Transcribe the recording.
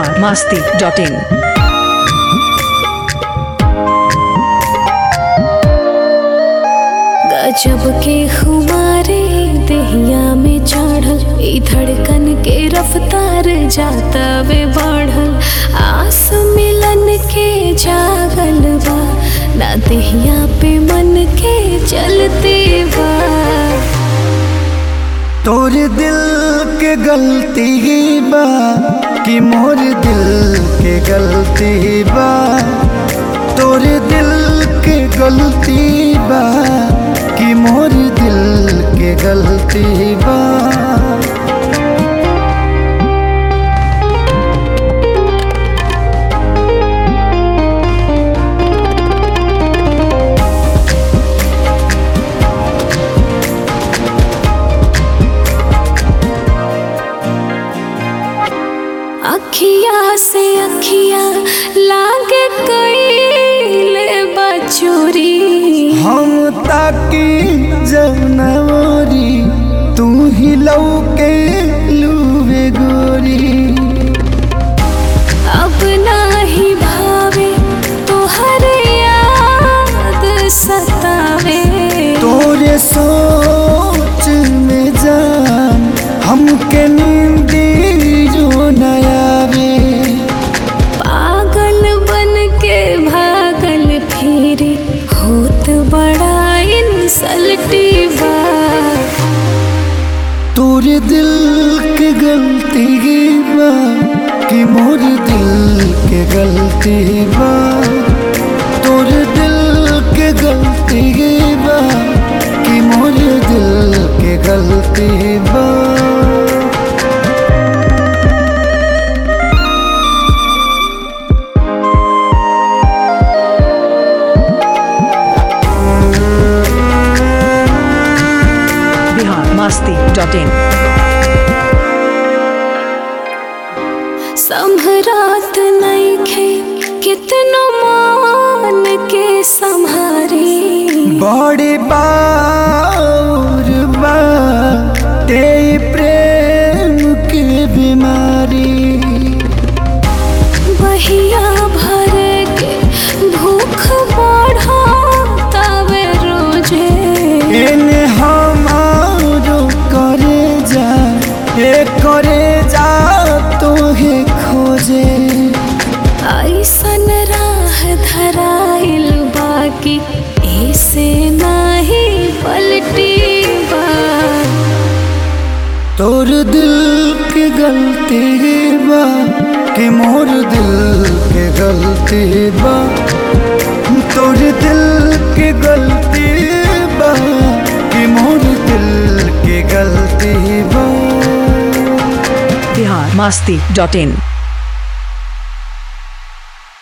Bihar Masti dot इन गजब के खुमारे दहिया में चढ़ल ई धड़कन के रफ्तार जाता वे बढ़ल आस मिलन के जागल बा ना दहिया पे मन के चलते बा तोर दिल के गलती बा कि मोर दिल के गलती बा तोर दिल के गलती बा कि मोर दिल के गलती बा अखिया से अखिया लागे कैले बचोरी हम ताकी जनवरी तू ही लौके लूबे गोरी अब नाही भावे तोहर याद सतावे तोरे सोच में जान हमके नींदी जो नयावे पागल बन के भागल फिरे होत बड़ा इंसल्टी बा तोरे दिल के गलती बा कि मोर दिल के गलती बा तोरे दिल के गलती बा कि मोर दिल के गलती बा बिहार मास्ती डॉट इन संभरात नईखे कितनो मान के संहारी बड़ी बार बा ते प्रेम की बीमारी बहिया भर के भूख बढ़ावे रोजे इन हमारो करे जा ए करे जा तो हे खोजे ऐसन राह धराइल बाकी ऐसे नाही पलटी बा तोर दिल की गलती बा कि मोर दिल के गलती बा तोर दिल की गलती बा कि मोर दिल की गलती बा बिहार मास्ती डॉट इन